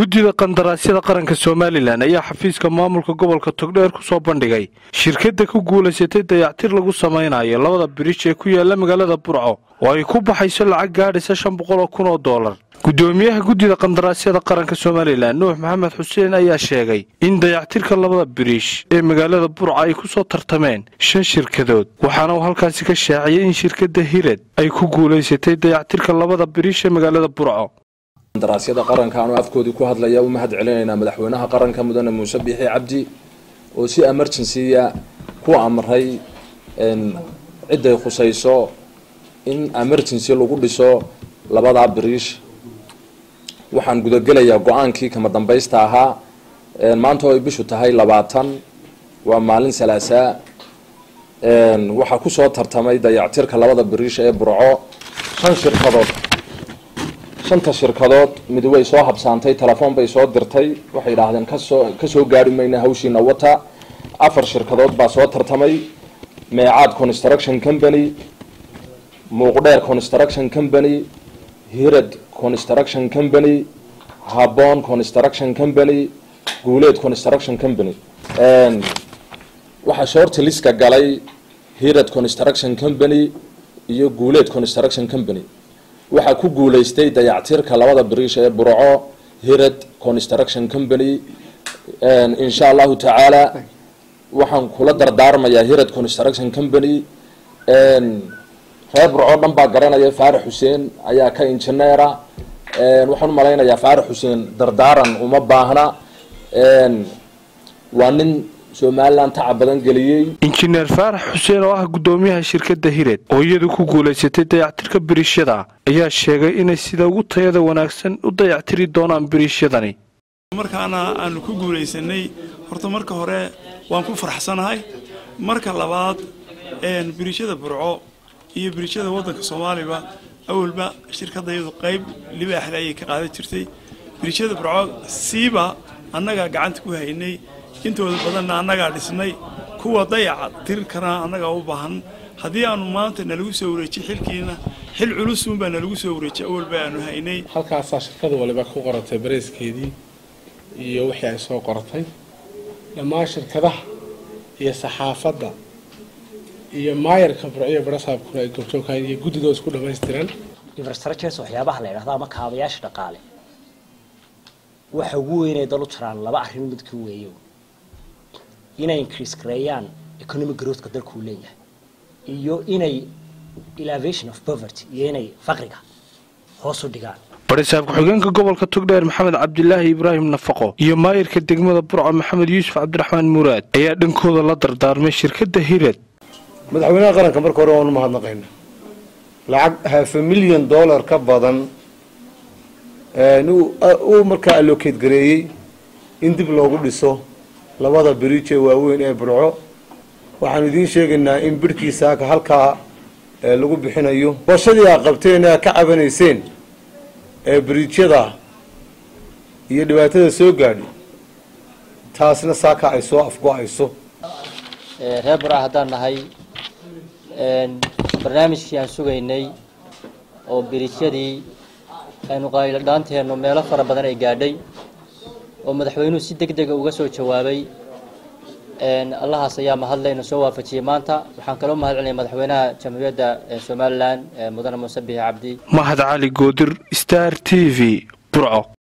guddida qandaraasyada qaranka somalilan ayaa xafiiska maamulka gobolka togdheer ku soo bandhigay shirkadda ku guulaysatay dayactir lagu samaynayo labada biriij ee ku yaala magaalada burco oo ay ku baxayso lacag gaadhaysa shan boqol oo kun oo dollar guddoomiyaha guddida qandaraasyada qaranka somalilan nuux maxamed xuseen ayaa sheegay in dayactirka labada biriish ee magaalada burca ay ku soo tartameen shan shirkadood waxaana uu halkaasi ka shaaciyey in shirkadda hired ay ku guulaysatay dayactirka labada biriish ee magaalada burco qandaraasyada qaranka anuu afkoodii ku hadlaya u mahad celinaynaa madaxweynaha qaranka mudane muuse biixi cabdi oo si emergency-a ku amray cidday khusayso in emergency lagu dhiso labadaa biriish waxaan gudagelayaa go-aankii kama dambaysta ahaa maanta oo ay bishu tahay labaatan waa maalin salaasaa waxaa kusoo tartamay dayactirka labada biriish ee burco shan shirkadood shanta shirkadood mid way soo habsaantay telefoon bay soo dirtay waxay idhaahdeen kasoo kasoo gaari mayna hawshiina wata afar shirkadood baa soo tartamay meecaad construction company muuqdheer construction company hirad construction company habon construction company guuleed construction company waxaa shoorti liska galay hirad construction company iyo guuleed construction company waxaa ku guulaystay dayactirka labada biriish ee burco hirad construction company insha allahu tacaala waxaan kula dardaarmayaa hirad construction company reer burco dhan baa garanaya faarax xuseen ayaa ka injineera waxaan umalaynayaa faarax xuseen dardaaran uma baahna waa nin somalilan taca badan geliyey injineer faarax xuseen oo ah guddoomiyaha shirkadda hired oo iyadu ku guulaysatay dayactirka biriishyada ayaa sheegay inay sida ugu tayada wanaagsan u dayactiri doonaan biriishyadani markaana aanu ku guulaysanay horta marka hore waan ku faraxsanahay marka labaad biriishyada burco iyo biriishyada waddanka soomaaliba awalba shirkadayadu qayb libaaxle ayay ka qaadan jirtay biriishyada burco siiba annagaa gacanta ku haynay intooda badanna annagaa dhisnay kuwa dayaca tirkana annagaa u baahan haddii aanu maanta nalagu soo wareejiyey xilkiina xil culusuunbaa nalagu soo wareejiyay awalba aanu haynay halkaasaa shirkada waliba ku qoratay bareyskeedii iyo wixii ay soo qoratay dhammaan shirkadaha iyo saxaafadda iyo maayarka burciyo barasaabkuna ay goobjoogkahayn iyo guddidoo isku dhammaystiran infrastructures waxyaabaha la yidhahdo ama kaabayaasha dhaqaale waxa ugu weynay dal u jiraan laba arrin midka weeyo inay increase gareeyaan economic growthka dalkuu leeyahay iyo inay elevation of poverty iyo inay faqriga hoos u dhigaan barisaab ku-xigeenka gobolka togdheer maxamed cabdilaahi ibraahim nafaqo iyo maayirka degmada burco maxamed yuusuf cabdiraxmaan muraad ayaa dhankooda la dardaarmay shirkadda hirad madaxweynaha qaranka marka hore waanu mahadnaqayna lacag hafa milyan dollar ka badan uu markaa allocate gareeyey in dib loogu dhiso labada biriij ee waaweyn ee burco waxaanu idiin sheegaynaa in bidhkiisaaka halkaa lagu bixinayo bashadii aa qabteen aa ka cabanayseen ee biriijyada iyo dhibaatada soo gaadhi taasna saaka ay soo afgo-ayso reer burca haddaan nahay barnaamijkii aan sugaynay oo biriijyadii aynu qayladhaanteennu meelo fara badan ay gaadhay oo madaxweynuhu si deg dega uga soo jawaabay allahaas ayaa mahadlayna soo waafajiyey maanta waxaan kaloo mahad celinaya madaxweynaha jamhuuriyadda somalilan mudane muuse biixi cabdi mahad cali goodir star t v burco